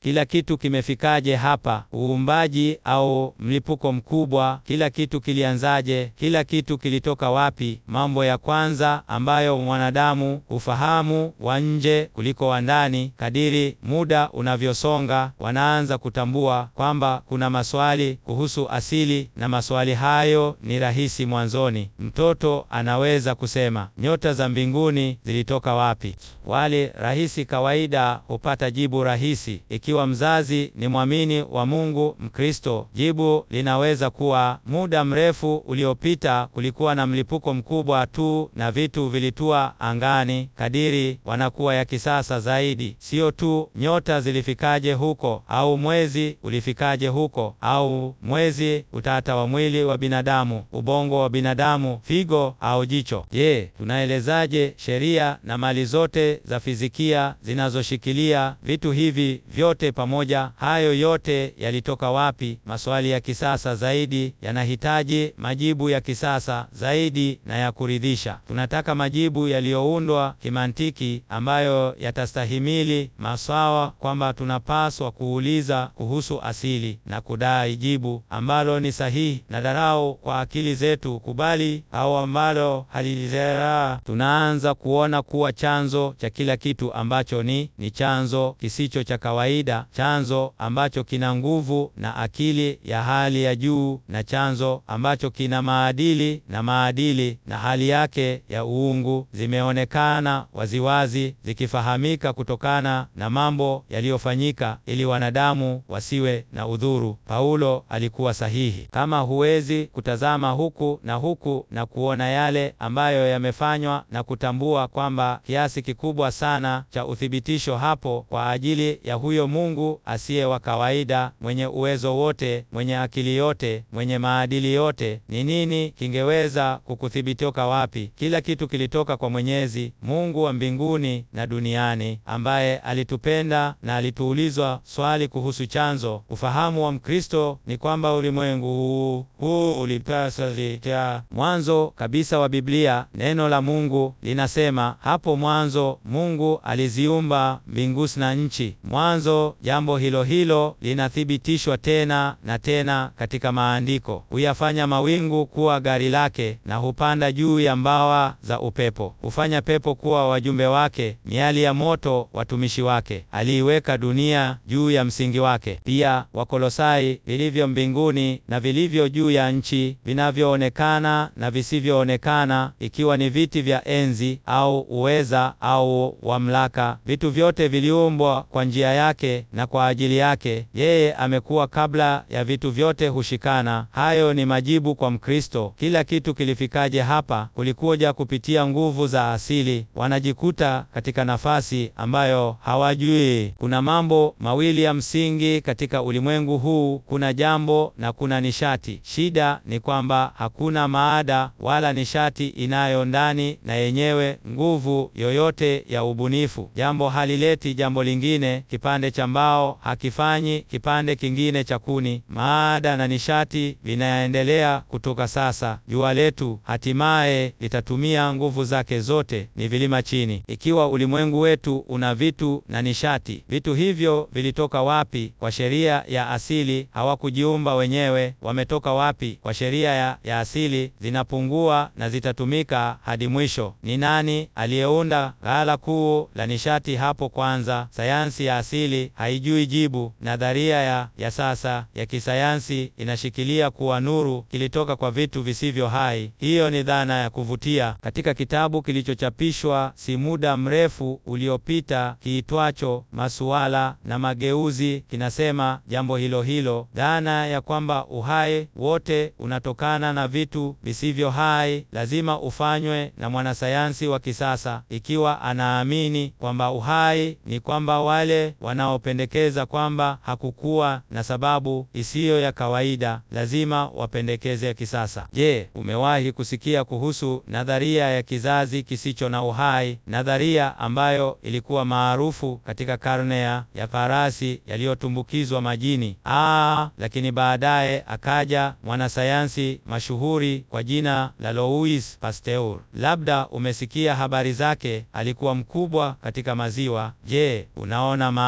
Kila kitu kimefikaje hapa? Uumbaji au mlipuko mkubwa? Kila kitu kilianzaje? Kila kitu kilitoka wapi? Mambo ya kwanza ambayo mwanadamu ufahamu wa nje kuliko wa ndani. Kadiri muda unavyosonga, wanaanza kutambua kwamba kuna maswali kuhusu asili, na maswali hayo ni rahisi mwanzoni. Mtoto anaweza kusema nyota za mbinguni zilitoka wapi? Wali rahisi kawaida hupata jibu rahisi. Ikiwa mzazi ni mwamini wa Mungu Mkristo, jibu linaweza kuwa muda mrefu uliopita kulikuwa na mlipuko mkubwa tu na vitu vilitua angani. Kadiri wanakuwa ya kisasa zaidi, sio tu nyota zilifikaje huko au mwezi ulifikaje huko au mwezi utata wa mwili wa binadamu, ubongo wa binadamu, figo au jicho. Je, tunaelezaje sheria na mali zote za fizikia zinazoshikilia vitu hivi vyote pamoja? Hayo yote yalitoka wapi? Maswali ya kisasa zaidi yanahitaji majibu ya kisasa zaidi na ya kuridhisha. Tunataka majibu yaliyoundwa kimantiki ambayo yatastahimili masawa, kwamba tunapaswa kuuliza kuhusu asili na kudai jibu ambalo ni sahihi na dharau kwa akili zetu kubali au ambalo halizeraa. Tunaanza kuona kuwa chanzo cha kila kitu ambacho ni ni chanzo kisicho cha kawaida, chanzo ambacho kina nguvu na akili ya hali ya juu, na chanzo ambacho kina maadili na maadili na hali yake ya uungu, zimeonekana waziwazi, zikifahamika kutokana na mambo yaliyofanyika ili wanadamu wasiwe na udhuru. Paulo alikuwa sahihi. Kama huwezi kutazama huku na huku na kuona yale ambayo yamefanywa na kutambua kwamba kiasi kikubwa sana cha uthibitisho hapo kwa ajili ya huyo Mungu asiye wa kawaida, mwenye uwezo wote, mwenye akili yote, mwenye maadili yote, ni nini kingeweza kukuthibitoka wapi? Kila kitu kilitoka kwa Mwenyezi Mungu wa mbinguni na duniani, ambaye alitupenda na alituulizwa swali kuhusu chanzo. Ufahamu wa Mkristo ni kwamba ulimwengu huu huu ulipasa zita mwanzo kabisa wa Biblia. Neno la Mungu linasema hapo mwanzo Mungu aliziumba mbingu na nchi. Mwanzo, jambo hilo hilo linathibitishwa tena na tena katika Maandiko. Huyafanya mawingu kuwa gari lake, na hupanda juu ya mbawa za upepo. Hufanya pepo kuwa wajumbe wake, miali ya moto watumishi wake. Aliiweka dunia juu ya msingi wake. Pia Wakolosai, vilivyo mbinguni na vilivyo juu ya nchi, vinavyoonekana na visivyoonekana, ikiwa ni viti vya enzi au uweza au mamlaka, vitu vyote viliumbwa kwa njia yake na kwa ajili yake. Yeye amekuwa kabla ya vitu vyote hushikana. Hayo ni majibu kwa Mkristo. Kila kitu kilifikaje hapa? Kulikuja kupitia nguvu za asili. Wanajikuta katika nafasi ambayo hawajui. Kuna mambo mawili ya msingi katika ulimwengu huu, kuna jambo na kuna nishati. Shida ni kwamba hakuna maada wala nishati inayo ndani na yenyewe nguvu yoyote ya ubunifu. Jambo halileti jambo lingine. Kipande cha mbao hakifanyi kipande kingine cha kuni. Maada na nishati vinaendelea kutoka sasa. Jua letu hatimaye litatumia nguvu zake zote, ni vilima chini. Ikiwa ulimwengu wetu una vitu na nishati, vitu hivyo vilitoka wapi? Kwa sheria ya asili hawakujiumba wenyewe. Wametoka wapi? Kwa sheria ya, ya asili zinapungua na zitatumika hadi mwisho. Ni nani aliyeunda ghala kuu la nishati hapo kwanza? Sayansi ya asili haijui jibu. Nadharia ya, ya sasa ya kisayansi inashikilia kuwa nuru kilitoka kwa vitu visivyo hai. Hiyo ni dhana ya kuvutia. Katika kitabu kilichochapishwa si muda mrefu uliopita kiitwacho Masuala na Mageuzi, kinasema jambo hilo hilo, dhana ya kwamba uhai wote unatokana na vitu visivyo hai lazima ufanywe na mwanasayansi wa kisasa, ikiwa anaamini kwamba uhai ni kwamba wale wanaopendekeza kwamba hakukuwa na sababu isiyo ya kawaida lazima wapendekeze ya kisasa. Je, umewahi kusikia kuhusu nadharia ya kizazi kisicho na uhai? Nadharia ambayo ilikuwa maarufu katika karne ya farasi yaliyotumbukizwa majini. Aa, lakini baadaye akaja mwanasayansi mashuhuri kwa jina la Louis Pasteur. Labda umesikia habari zake. Alikuwa mkubwa katika maziwa. Je, unaona maana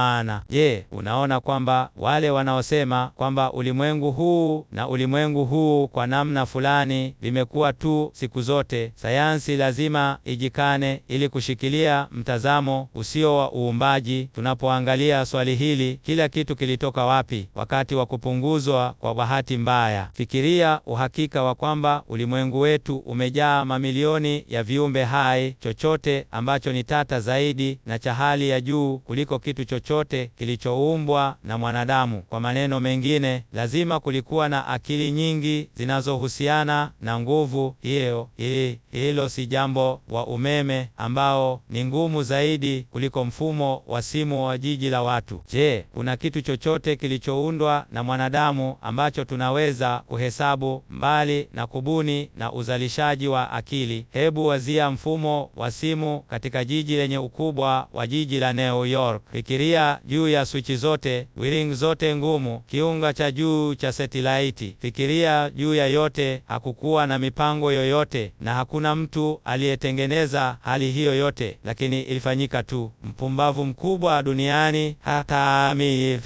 Je, unaona kwamba wale wanaosema kwamba ulimwengu huu na ulimwengu huu kwa namna fulani vimekuwa tu siku zote, sayansi lazima ijikane ili kushikilia mtazamo usio wa uumbaji. Tunapoangalia swali hili, kila kitu kilitoka wapi wakati wa kupunguzwa kwa bahati mbaya? Fikiria uhakika wa kwamba ulimwengu wetu umejaa mamilioni ya viumbe hai, chochote ambacho ni tata zaidi na cha hali ya juu kuliko kitu chochote kilichoumbwa na mwanadamu. Kwa maneno mengine, lazima kulikuwa na akili nyingi zinazohusiana na nguvu hiyo. Hilo si jambo wa umeme ambao ni ngumu zaidi kuliko mfumo wa simu wa jiji la watu. Je, kuna kitu chochote kilichoundwa na mwanadamu ambacho tunaweza kuhesabu mbali na kubuni na uzalishaji wa akili? Hebu wazia mfumo wa simu katika jiji lenye ukubwa wa jiji la New York. Fikiria juu ya swichi zote, wiring zote ngumu, kiunga cha juu cha setilaiti. Fikiria juu ya yote. Hakukuwa na mipango yoyote na hakuna mtu aliyetengeneza hali hiyo yote, lakini ilifanyika tu. Mpumbavu mkubwa duniani hata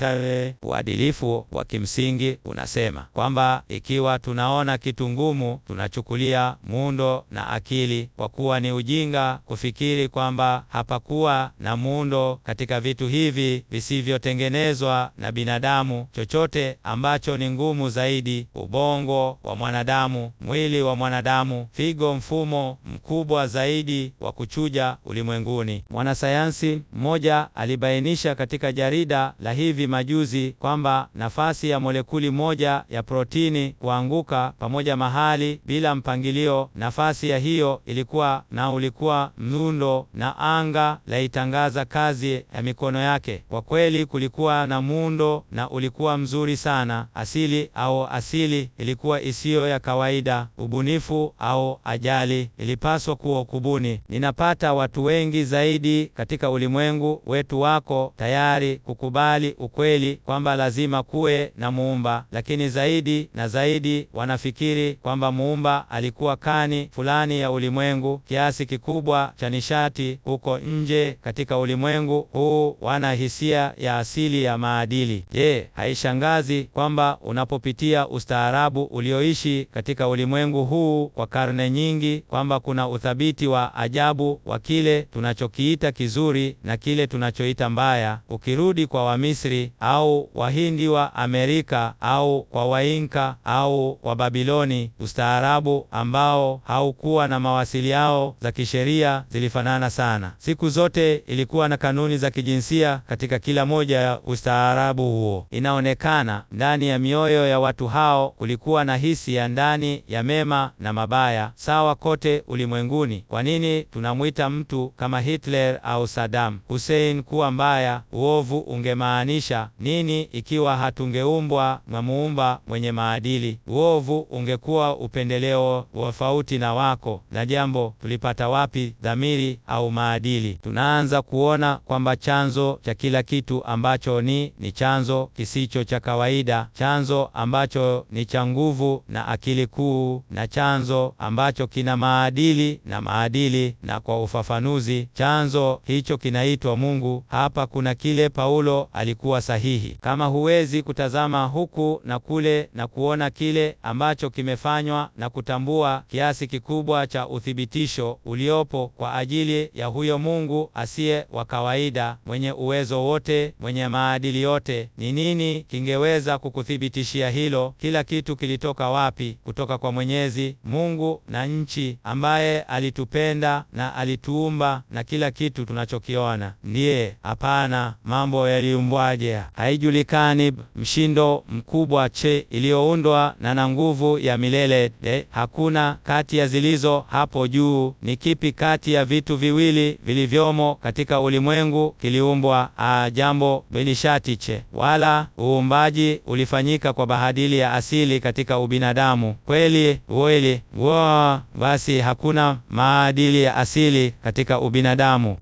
uadilifu wa kimsingi unasema kwamba ikiwa tunaona kitu ngumu, tunachukulia muundo na akili, kwa kuwa ni ujinga kufikiri kwamba hapakuwa na muundo katika vitu hivi visivyotengenezwa na binadamu. Chochote ambacho ni ngumu zaidi, ubongo wa mwanadamu, mwili wa mwanadamu, figo, mfumo mkubwa zaidi wa kuchuja ulimwenguni. Mwanasayansi mmoja alibainisha katika jarida la hivi majuzi kwamba nafasi ya molekuli moja ya protini kuanguka pamoja mahali bila mpangilio, nafasi ya hiyo ilikuwa na ulikuwa muundo, na anga laitangaza kazi ya mikono yake. Kwa kweli kulikuwa na muundo na ulikuwa mzuri sana. Asili au asili ilikuwa isiyo ya kawaida. Ubunifu au ajali ilipaswa kuwa kubuni. Ninapata watu wengi zaidi katika ulimwengu wetu wako tayari kukubali ukweli kwamba lazima kuwe na muumba, lakini zaidi na zaidi wanafikiri kwamba muumba alikuwa kani fulani ya ulimwengu. Kiasi kikubwa cha nishati huko nje katika ulimwengu huu wana hisia ya asili ya maadili. Je, haishangazi kwamba unapopitia ustaarabu ulioishi katika ulimwengu huu kwa karne nyingi kwamba kuna uthabiti wa ajabu wa kile tunachokiita kizuri na kile tunachoita mbaya. Ukirudi kwa Wamisri au Wahindi wa Amerika au kwa Wainka au wa Babiloni, ustaarabu ambao haukuwa na mawasiliano za kisheria zilifanana sana. Siku zote ilikuwa na kanuni za kijinsia katika kila moja ya ustaarabu huo. Inaonekana ndani ya mioyo ya watu hao kulikuwa na hisi ya ndani ya mema na mabaya sawa kote ulimwenguni. Kwa nini tunamwita mtu kama Hitler au Saddam Hussein kuwa mbaya? Uovu ungemaanisha nini ikiwa hatungeumbwa na muumba mwenye maadili? Uovu ungekuwa upendeleo tofauti na wako. Na jambo tulipata wapi dhamiri au maadili? Tunaanza kuona kwamba chanzo cha kila kitu ambacho ni ni chanzo kisicho cha kawaida, chanzo ambacho ni cha nguvu na akili kuu, na chanzo ambacho kina maadili na maadili, na kwa ufafanuzi, chanzo hicho kinaitwa Mungu. Hapa kuna kile Paulo alikuwa sahihi. Kama huwezi kutazama huku na kule na kuona kile ambacho kimefanywa na kutambua kiasi kikubwa cha uthibitisho uliopo kwa ajili ya huyo Mungu asiye wa kawaida, mwenye uwezo wote, mwenye maadili yote, ni nini kingeweza kukuthibitishia hilo? Kila kitu kilitoka wapi? Kutoka kwa Mwenyezi Mungu na nchi, ambaye alitupenda na alituumba na kila kitu tunachokiona. Ndiye? Hapana. Mambo yaliumbwaje? Haijulikani. Mshindo mkubwa che iliyoundwa na na nguvu ya milele de, hakuna kati ya zilizo hapo juu. Ni kipi kati ya vitu viwili vilivyomo katika ulimwengu kiliumbwa? A, jambo bilishatiche, wala uumbaji ulifanyika kwa bahadili ya asili katika ubinadamu. Kweli kweli, wo basi hakuna maadili ya asili katika ubinadamu.